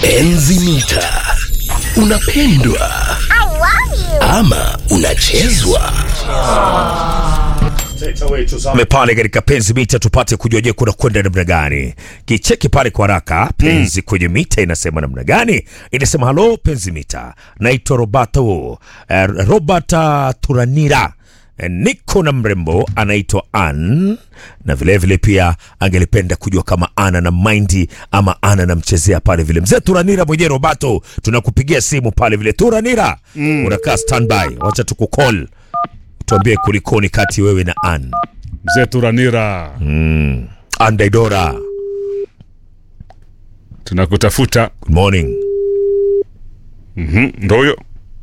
Enzi mita unapendwa ama unachezwa Tuzame pale katika penzi mita tupate kujua je kuna kwenda namna gani. Kicheki pale kwa haraka penzi kwenye mita inasema namna gani? Inasema halo penzi mita, naitwa Roberto eh, Robert Turanira Eh, niko na mrembo anaitwa Ann na vilevile vile pia angelipenda kujua kama ana na maindi ama ana namchezea pale vile. Mzee Turanira mwenyewe Roberto, tunakupigia simu pale vile. Turanira, unakaa standby, wacha tukukol tuambie kulikoni kati wewe na Ann. Mzee Turanira, Ann Daidora, tunakutafuta. good morning. Mhm, Ndo huyo.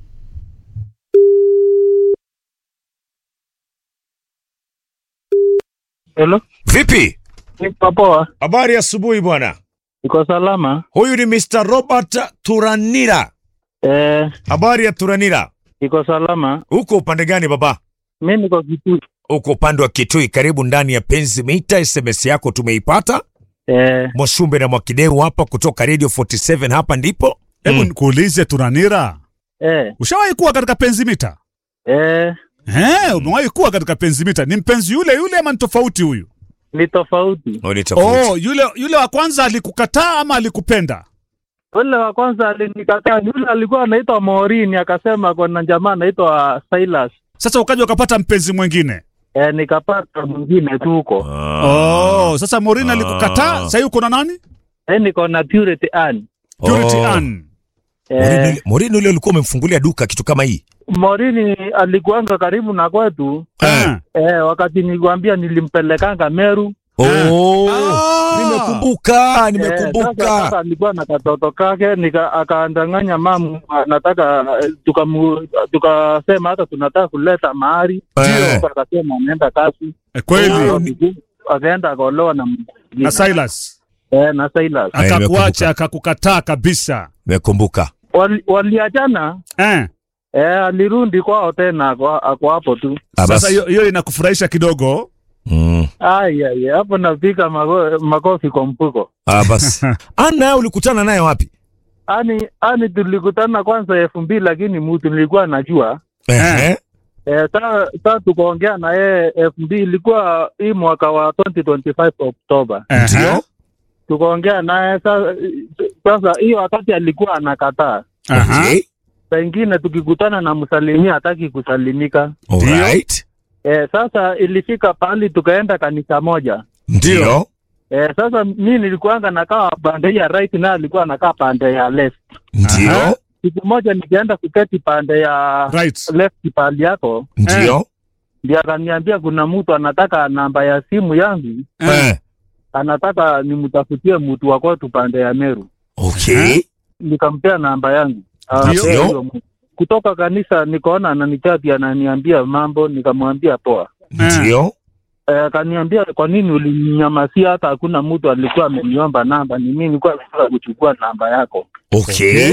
Hello, Vipi? niko poa, Habari ya asubuhi bwana. niko salama. Huyu ni Mr. Robert Turanira. Eh, Habari ya Turanira. niko salama. Uko upande gani baba? Mi niko Kitui. Uko upande wa Kitui, karibu ndani ya Penzi Mita. SMS yako tumeipata. Eh, Mwashumbe na Mwakideu hapa kutoka Radio 47 hapa ndipo. Hebu Mm. nikuulize Turanira, eh, ushawahi kuwa katika penzi mita? eh, Eh, umewahi kuwa katika penzi mita? Ni mpenzi yule yule ama ni tofauti huyu? ni tofauti. Oh, ni tofauti. Oh, yule yule wa kwanza alikukataa ama alikupenda? Ule wa kwanza alinikataa, yule alikuwa anaitwa Morini, akasema kuna jamaa anaitwa Silas. Sasa ukaja ukapata mpenzi mwingine. Eh, nikapata mwingine tu huko. Ah. Oh, sasa Morini Ah. alikukataa, sasa uko na nani? Eh, niko na Purity Ann. Purity Oh. Ann. Morini Eh, ule- Morini ule ulikuwa umemfungulia duka kitu kama hii. Morini alikuanga karibu na kwetu. Eh. Eh, wakati nilikwambia nilimpelekanga Meru. Oh. Ah. Nimekumbuka, Eh, sasa, nimekumbuka. sasa alikuwa na katoto kake nika akaandanganya mamu anataka eh, tukamu- tukasema hata tunataka kuleta mahari Eh. Sasa akasema anaenda kasi Eh, Kweli. akaenda akaolewa na Na Silas eh, na Silas Eh, akakuacha nimekumbuka. akakukataa kabisa. Nimekumbuka. Wali- waliachana Eh. eh, alirudi kwao tena ako ako hapo tu Ah, Sasa basi. hiyo hiyo inakufurahisha kidogo. Mm. Ai, ai, hapo napiga mako, makofi kwa mfuko Ah, basi. Ana ulikutana naye wapi? ani ani tulikutana kwanza elfu mbili lakini mtu nilikuwa najua Ehe. Eh, sa sa tukaongea na yeye elfu mbili ilikuwa hii mwaka wa 2025 Oktoba, Ndio. tukaongea naye sa- sasa. Hiyo wakati alikuwa anakataa, Aha. Okay. pengine tukikutana na msalimia hataki kusalimika. Alright. Eh, sasa ilifika pahali tukaenda kanisa moja. Ndio. Eh, sasa mi nilikuanga nakaa pande ya right na alikuwa anakaa pande ya left. Ndio. Siku moja nikienda kuketi pande ya Right. left pahali yako, Ndio. ndio akaniambia kuna mtu anataka namba ya simu yangu Eh. anataka nimtafutie mtu wa kwetu pande ya Meru. Okay. Nikampea namba yangu Ah, Ndio. huyo mtu. kutoka kanisa, nikaona ananichati ananiambia mambo, nikamwambia poa. Ndio. Eh, Akaniambia kwa nini ulininyamasia, hata hakuna mtu alikuwa ameniomba namba, ni mimi nilikuwa nataka kuchukua namba yako. Okay.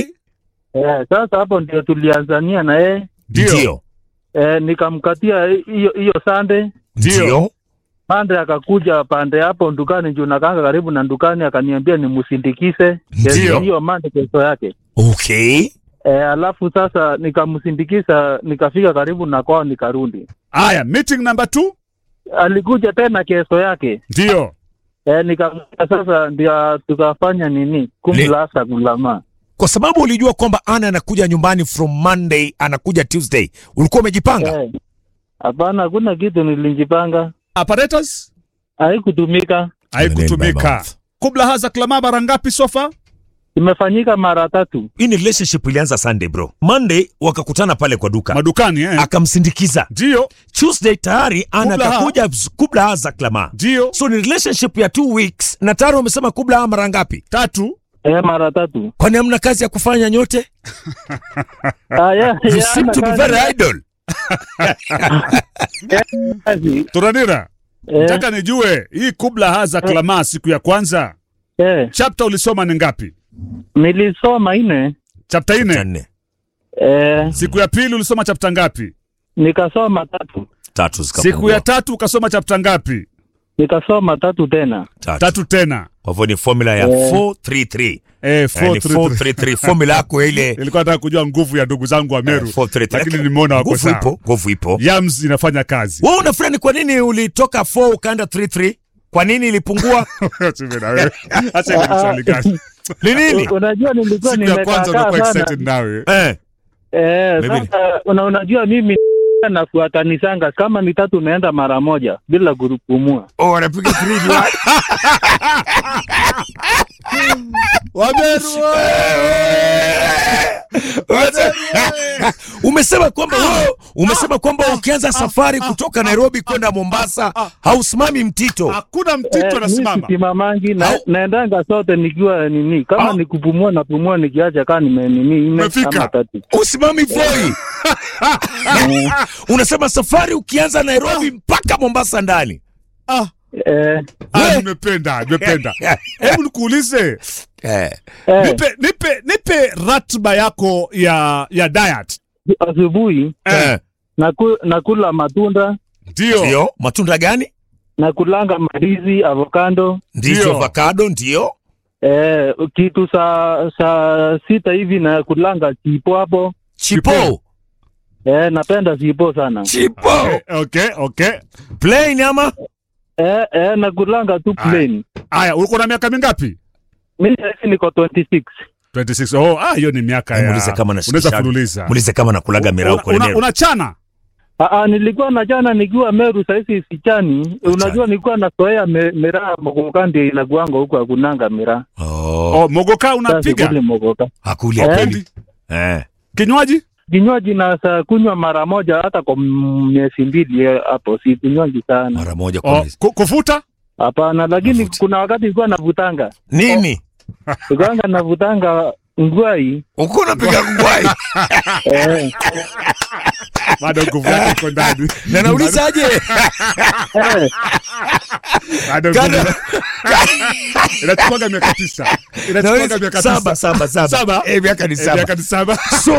Eh, sasa hapo ndio tulianzania na yeye Ndio. eh, nikamkatia hiyo hiyo sande Ndio. pande akakuja pande hapo ndukani juu nakanga karibu na ndukani, akaniambia nimsindikize Ndio. hiyo mande kesho yake. Okay. E, alafu sasa nikamsindikiza nikafika karibu na kwao nikarudi. Aya, meeting number two. Alikuja tena kesho yake Ndio. e, nikamwambia sasa ndio tukafanya nini kumlasa kulama. Kwa sababu ulijua kwamba Ana anakuja nyumbani from Monday, anakuja Tuesday. Ulikuwa umejipanga? Eh, Hapana, hakuna kitu nilijipanga, Apparatus haikutumika. Name by haikutumika. mouth. Kubla haza klama mara ngapi sofa? Imefanyika mara tatu. Hii ni relationship ilianza Sunday bro. Monday wakakutana pale kwa duka. Madukani eh. Akamsindikiza. Ndio. Tuesday tayari Ana Kubla ha. akakuja kubla haza klama. Ndio. So ni relationship ya two weeks na tayari wamesema kubla ha mara ngapi? Tatu. E, mara tatu. Kwani hamna kazi ya kufanya nyote? Ah, yeah, You yeah, seem to be ana very kazi- idle. kazi. Turanira. Eh, Nataka nijue hii kubla haza klama siku ya kwanza. eh, Chapter ulisoma ni ngapi? nilisoma ine Chapter Cha nne. nne. eh, Siku ya pili ulisoma chapter ngapi? nikasoma tatu Tatu zikapungua. Siku ya tatu ukasoma chapter ngapi? nikasoma tatu tena. Tatu. tatu tena Kwa hivyo ni formula ya Eh. 433. eh, Eh, ni 433. 433 formula yako ile nilikuwa nataka kujua nguvu ya ndugu zangu wa Meru Eh, 433. lakini nimeona wako nguvu sawa ipo, nguvu ipo. yams inafanya kazi Wewe unafikiri ni kwa nini ulitoka 4 ukaenda 33? Kwa nini ilipungua? Tume na wewe. acha ile swali gani Ni nini? U- Unajua nilikuwa siku ya kwanza nimekaa unakuwa sana. excited nawe Eh. Eh, Mimi- sasa una, unajua mimi nafuatanisanga kama ni tatu naenda mara moja bila kupumua. Oh, wanapiga 3 ni wapi? umesema kwamba wewe umesema kwamba ukianza safari kutoka Nairobi kwenda Mombasa hausimami mtito. hakuna mtito Eh, anasimama mimi simamangi na, Au- naendanga sote nikiwa nini kama Au- ni kupumua napumua nikiacha kaa nime nini nne Umefika. ama tatu. Usimami Voi. Unasema safari ukianza Nairobi mpaka Mombasa ndani. ah, Eh, ah, We- nimependa nimependa hebu nikuulize Eh. eh, nipe nipe nipe ratiba yako ya ya diet asubuhi Eh. naku, nakula matunda ndio Ndio, matunda gani? nakulanga mandizi, avocado Ndizo Ndio. avocado ndio. eh, kitu saa saa sita hivi nakulanga chipo hapo Chipo. eh, napenda chipo sana Chipo. okay okay Plain ama? eh, eh, nakulanga tu Aya. plain. haya uko na miaka mingapi Mimi sasa niko 26 26 oh ah hiyo ni miaka ya Muulize kama unaweza nashikisha. fululiza Muulize kama nakulaga mirau kwa una, nini. unachana Aa, nilikuwa na jana nikiwa Meru sahizi sichani. Unajua nilikuwa nasoea me, miraa mogoka ndio inakuanga huko hakunanga miraa. Oh, oh, mogoka Sasa unapiga sikuli mogoka. hakuli Eh. hakuli. Eh. kinywaji Kinywaji na saa kunywa mara moja hata kwa m- miezi mbili eh, hapo si kunywaji sana. Mara moja kwa oh, mwezi. ku- kufuta Hapana, lakini Mafuta. kuna wakati nilikuwa navutanga. Nini? Nilikuwa navutanga ngwai. Uko unapiga ngwai. Eh, bado nguvu yake iko ndani Na naulizaje? eh, bado nguvu Kada- inachukuaga miaka tisa inachukuaga miaka Saba, tisa saba, saba. Saba? Eh, miaka ni Eh, saba. miaka ni saba So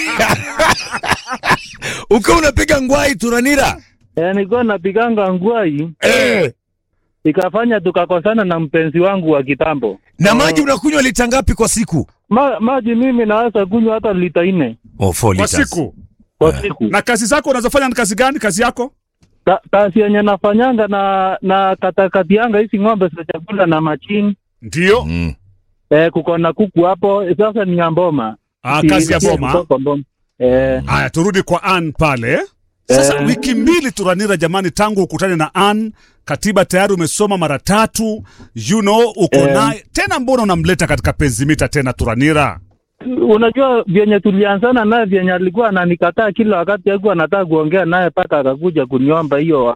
ukiwa unapiga ngwai turanira eh, nilikuwa napiganga ngwai eh. ikafanya tukakosana na mpenzi wangu wa kitambo. na maji unakunywa lita ngapi kwa siku? Ma, maji mimi naweza kunywa hata lita nne Oh, four kwa liters. siku kwa siku. na kazi zako unazofanya ni kazi gani kazi yako Ta, kazi yenye nafanyanga na na katakatianga hizi ng'ombe za chakula na machini ndio Mm. eh, kuko na kuku hapo sasa ni ya mboma ah, Si- kazi ya si- boma kutoka mboma eh, haya turudi kwa Ann pale sasa Eh. wiki mbili turanira jamani tangu ukutane na Ann katiba tayari umesoma mara tatu you know uko Eh. naye tena mbona unamleta katika penzimita tena turanira unajua vyenye tulianzana naye vyenye alikuwa ananikataa kila wakati alikuwa anataka kuongea naye mpaka akakuja kuniomba hiyo